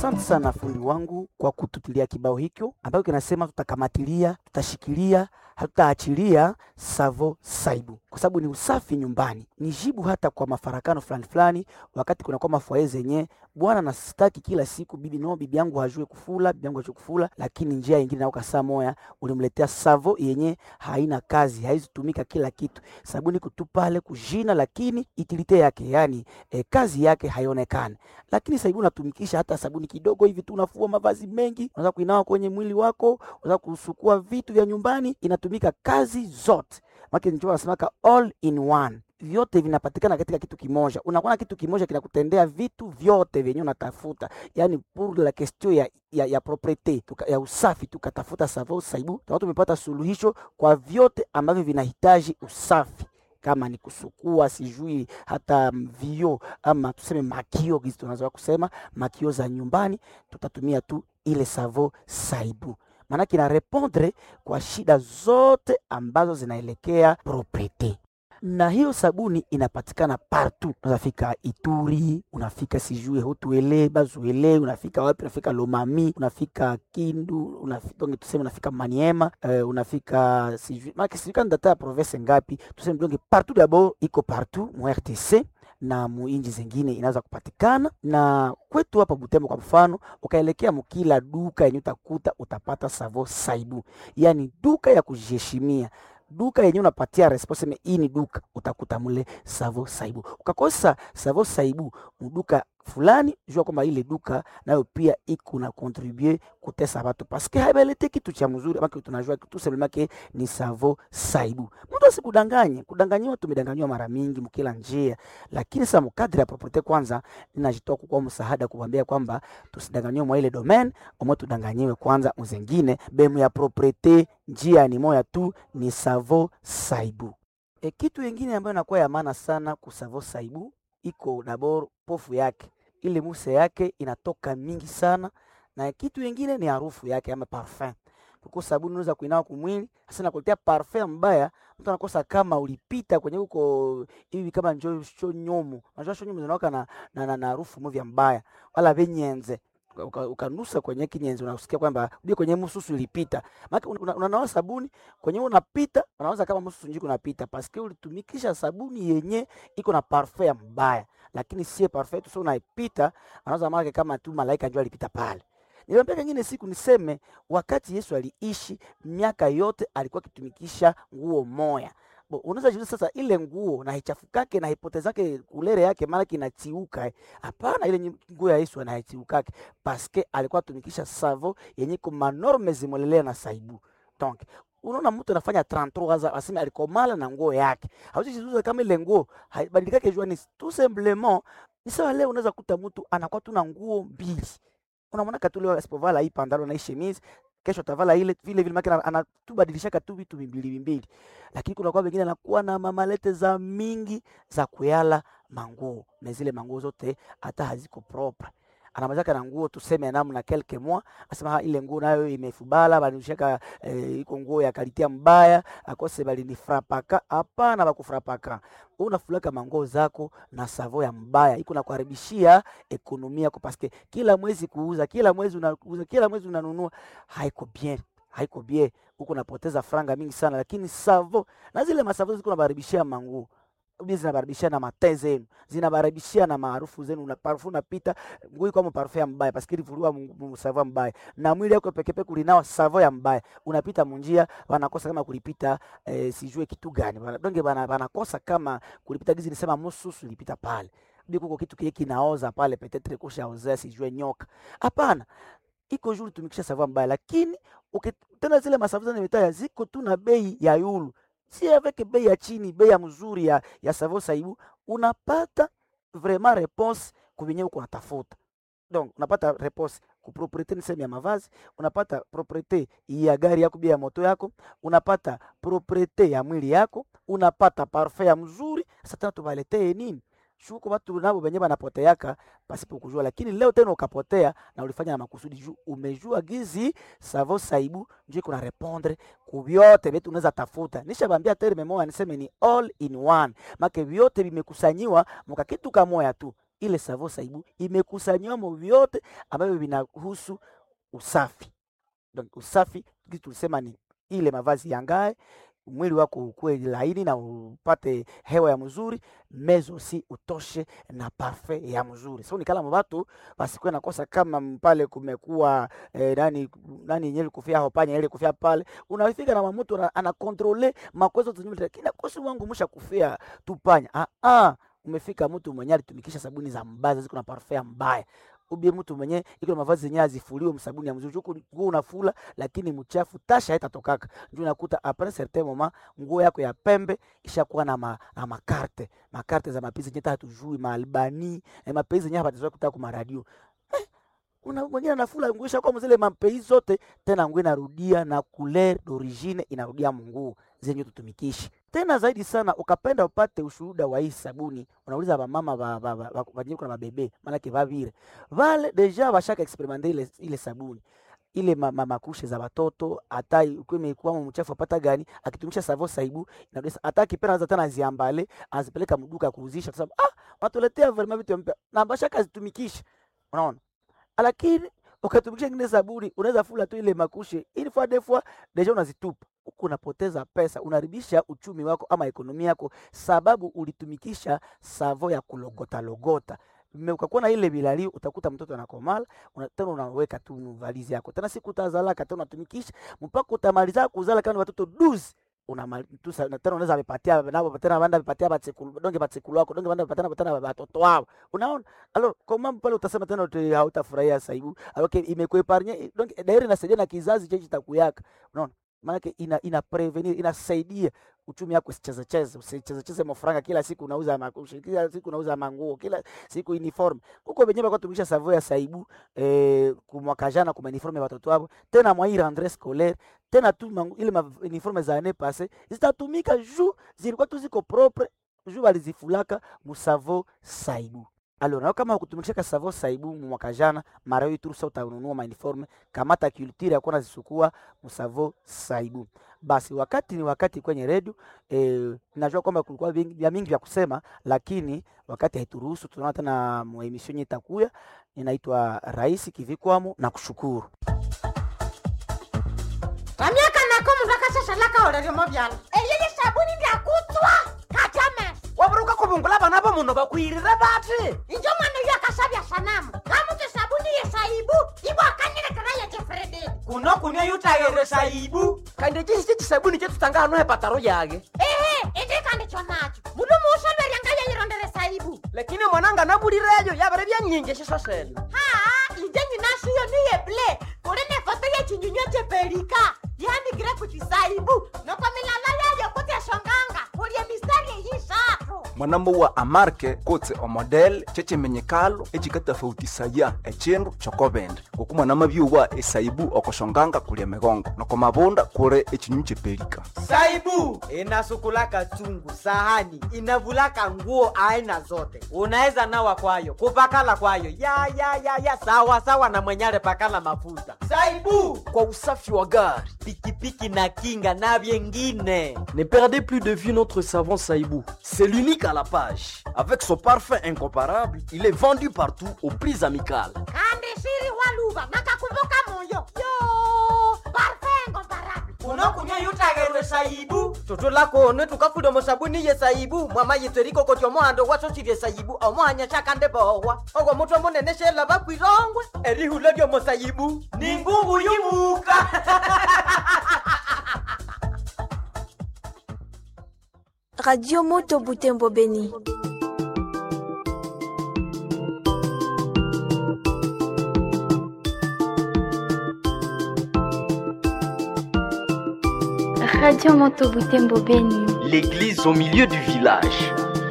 Asante sana fundi wangu kwa kututilia kibao hicho ambayo kinasema tutakamatilia, tutashikilia, hatutaachilia Savo Saibu kwa sababu ni usafi nyumbani. Ni jibu hata kwa mafarakano fulani fulani, wakati kunakuwa mafwaye zenye bwana nasitaki kila siku bibi no, bibi yangu hajue kufula, bibi yangu hajue kufula, lakini njia nyingine nao kasaa moya ulimletea Savo yenye haina kazi, haizitumika kila kitu, sabuni kutupale kujina, lakini itilite yake yani e, kazi yake haionekani lakini sabuni unatumikisha hata sabuni kidogo hivi tu, unafua mavazi mengi, unaweza kuinawa kwenye mwili wako, unaweza kusukua vitu vya nyumbani, inatumika kazi zote. Maki ndio wanasemaka all in one, vyote vinapatikana katika kitu kimoja. Unakuwa na kitu kimoja kinakutendea vitu vyote vyenye unatafuta, yani pour la question ya, ya, ya propriete tuka, ya usafi, tukatafuta Savo Saibu, tukawa tumepata suluhisho kwa vyote ambavyo vinahitaji usafi kama ni kusukua sijui hata vio ama tuseme makio gizi tunaweza kusema makio za nyumbani, tutatumia tu ile Savo Saibu, maanake ina repondre kwa shida zote ambazo zinaelekea propriete na hiyo sabuni inapatikana partout. Unafika Ituri, unafika sijui Hotuele, Bazuele, unafika wapi? Unafika Lomami, unafika Kindu, unafika tuseme, unafika Maniema, uh, unafika sijui maki sijui kama data ya province ngapi, tuseme donge partout, d'abord iko partout mu RTC na muinji zingine inaweza kupatikana na kwetu hapa Butembo kwa mfano, ukaelekea mukila duka yenye utakuta utapata Savo Saibu, yani duka ya kujiheshimia duka yenye unapatia response hii ni duka, utakuta mule Savo Saibu. Ukakosa Savo Saibu muduka fulani, jua kwamba ile duka nayo pia iko na contribue kutesa watu paske haibalete kitu cha mzuri, ama tunajua kitu sema ke ni Savo Saibu. Mtu asikudanganye, kudanganyiwa tumedanganywa mara mingi mkila njia, lakini sasa mkadri ya property kwanza, ninajitoa kwa msaada kuambia kwamba tusidanganywe mwa ile domain, omo tudanganyiwe kwanza mzengine bemu ya property, njia ni moya tu, ni Savo Saibu. E, kitu kingine ambayo inakuwa ya maana sana ku Savo Saibu iko dabor pofu yake, ile muse yake inatoka mingi sana, na kitu kingine ni harufu yake ama parfum. Kuko sabuni unaweza kuinawa kumwili, hasa nakuletea parfum mbaya, mtu anakosa kama ulipita kwenye huko hivi kama njoo sho nyomo, unajua sho nyomo zinawaka na na, na, na harufu movya mbaya wala venyenze ukanusa uka kwenye kinyenzi unasikia kwamba uje kwenye msusu ulipita. Maana unanawa una, una sabuni kwenye unapita, unaanza kama msusu njiko unapita paske ulitumikisha sabuni yenye iko na parfum mbaya, lakini sie parfum tu sio unaipita, anaanza maana kama tu malaika njoo alipita pale. Niwaambia kingine siku niseme, wakati Yesu aliishi miaka yote alikuwa akitumikisha nguo moya unaweza jiuliza sasa, ile nguo na haichafukake na haipotezake kulere yake, maana kinatiuka. Hapana, ile nguo ya Yesu anaichiukake paske alikuwa atumikisha savo yenye ko manorme zimolelea na saibu. Donc unaona mtu anafanya 33 ans aseme alikomala na nguo yake, hauwezi jiuliza kama ile nguo haibadilikake, jua ni tout simplement ni sawa. Leo unaweza kuta mtu anakuwa tu na nguo mbili, unamwona katulio asipovala hii pandalo na hii chemise kesho atavala ile vile vile, makina anatubadilishaka tu vitu vimbili vimbili, lakini kuna kwa wengine anakuwa na mamalete za mingi za kuyala manguo na zile manguo zote hata haziko propre. Anamazaka na nguo tuseme namna kelke mwa asema ile nguo nayo imefubala banishaka eh, iko nguo ya kalitia mbaya akose bali ni frapaka. Hapana, bakufrapaka unafulaka manguo zako na savo ya mbaya iko na kuharibishia ekonomia yako, paske kila mwezi kuuza, kila mwezi unauza, kila mwezi unanunua, haiko bien, haiko bien, huko napoteza franga mingi sana. Lakini savo na zile masavo ziko nabaribishia manguo zinabaribishia na mate zenu, zinabaribishia na maarufu zenu, na parfum unapita nguo kwa parfum ya mbaya paske ilivurua savo mbaya, na mwili wako peke peke kulinawa savo ya mbaya, unapita munjia wanakosa kama kulipita eh, sijue kitu gani donge bana banakosa kama kulipita gizi nisema mususu ilipita pale biko kitu kile kinaoza pale petetre kusha ozea sijue nyoka. Hapana, iko juu tumikisha savo mbaya, lakini ukitenda zile masavu za mitaa ziko tu na bei ya yulu si avec bei ya chini, bei ya mzuri ya, ya Savo Saibu unapata vraiment réponse kuvenye uko natafuta. Donc unapata réponse ku propriete ni sehemu ya mavazi, unapata propriete ya gari yako, ya moto yako, unapata propriete ya mwili yako, unapata parfum ya mzuri. Sasa tena tubaletee nini? Shuko watu nabo benye banapoteaka pasipo kujua, lakini leo tena ukapotea na ulifanya na makusudi juu umejua gizi Savo Saibu ndio kuna répondre ku vyote vitu unaweza tafuta. Nishabambia terme moja niseme ni all in one, make vyote vimekusanyiwa mka kitu kamoya tu ile savo saibu imekusanyamo vyote ambavyo vinahusu usafi. Donc usafi kitu tulisema ni ile mavazi yangae mwili wako ukuwe laini na upate hewa ya mzuri, mezo si utoshe na parfait ya mzuri. So nikala mubatu basikuwe nakosa kama pale kumekuwa eh, nani nani nyeli kufia hapo panya ile kufia pale, unafika na mamutu ana, ana controle makwezo tunyumba kina kosi wangu musha kufia tu panya. Ah ah, umefika mtu mwenye alitumikisha sabuni za mbaya ziko na parfait mbaya ubie mtu mwenye iko na mavazi yenyewe azifuliwe msabuni ya mzuri huko nguo unafula lakini mchafu tasha haitatokaka ndio unakuta après certain moment nguo yako ya pembe ishakuwa na, ma, na makarte makarte za mapizi yenyewe hatujui maalbani eh, mapizi yenyewe hapatazoea kutaka kwa radio eh, una mwingine anafula nguo ishakuwa mzile mapizi zote tena nguo inarudia na couleur d'origine inarudia munguo zenye tutumikishi tena zaidi sana ukapenda upate ushuhuda wa hii sabuni unauliza vamama vanyiko na mabebe manake vavire vale deja vashaka experimente ile, ile sabuni ile ma, ma, makushe za watoto hata ukiwa imekuwa mchafu apata gani akitumisha savo saibu inadesa hata akipenda anaweza tena aziambale azipeleka mduka kuuzisha kwa sababu ah wanatuletea vraiment vitu mpya na bashaka zitumikisha unaona lakini ukatumikisha ingine sabuni unaweza fula tu ile makushe ili fois deux fois deja unazitupa huku unapoteza pesa, unaharibisha uchumi wako ama ekonomi yako, sababu ulitumikisha savo ya kulogota logota ukakuwa na ile bilali, utakuta mtoto anakomala una, tena unaweka tu valizi yako, tena siku utazalaka tena unatumikisha mpaka utamaliza kuzala kama watoto duzi unamatusa tena unaweza vipatia nabo tena banda vipatia batsekulu donge batsekulu wako donge banda vipatia tena watoto wao, unaona alo kwa mambo pale utasema tena uti hautafurahia saibu alo okay, imekuepargne donge dairi nasaidia na kizazi chechi takuyaka, unaona maanake ina, ina prevenir inasaidia uchumi wako usicheze cheze, usicheze cheze mafranga kila siku unauza makushi, kila siku unauza manguo, kila siku uniform huko wenyewe kwa tumikisha savo ya saibu eh, kumwaka jana kuma uniforme ya watoto wao tena mwa hii rentrée scolaire tena tu mangu, ile ma uniforme za année passée zitatumika juu zilikuwa tu ziko propre juu walizifulaka musavo saibu alors na kama ukutumikisha savo saibu mwaka jana mara hii tu utanunua ma uniforme kamata culture yako nazisukua musavo saibu basi wakati ni wakati kwenye redio e, najua kwamba kulikuwa vya mingi vya kusema lakini wakati haituruhusu tunaona tena emission yenye itakuya inaitwa rais kivikwamo na kushukuru vamyaka nako mundu akashashalaka oleryomo vyala eyeye sabuni ndyakutswa katame waburuka kuvungula vana va munhu vakwirire vati injo mwana uyo akashavya sanamu kamuti sabuni yesaibu ivo akanyilekera yecefrededi kuno kunia yutayere saibu kandi cisi cisabuni cetutanga hano hepataro yake ehe indikandi chonacho mundu muushaverya ngayeyirondele saibu lakini mwananga navulireyo yavere vyanyinji ciso sene haa inje nyinashiyo niyeble kuli nefoto yechinyunywa chepelika yandikire kuti saibu noko milala yayo kuti eshonganga kulye mistari eyishatu mwanambo wa amarke kotse omodel cecemenyekalo ecikatafautisaya ecindu cokovende ngoku mwanama byuwa esaibu okoshonganga kulya migongo noko mavunda kuri ecinyu cepelika saibu inasukulaka chungu sahani inavulaka nguo aina zote unaweza nawa kwayo kupakala kwayo ya ya ya ya sawa sawa na mwenyale pakala mafuta saibu kwa usafi wa gari pikipiki na kinga na vyengine ne perdez plus de vue notre savon saibou c'est l'unique à la page avec son parfum incomparable il est vendu partout au prix amical kandi shiri waluva nakakumbuka moyo yo parfengo barabi unokunywa yutagerwe saibu toto lakone tukafuda musabuni ye saibu mwama yitweriko koti omohando wasosirye saibu omohanya shakande bohwa ogwo mutwe munene shela bakwirongwe erihula lyomo saibu ni ngungu yumuka Radio Moto Butembo Beni. Radio Moto Butembo Beni. l'église au milieu du village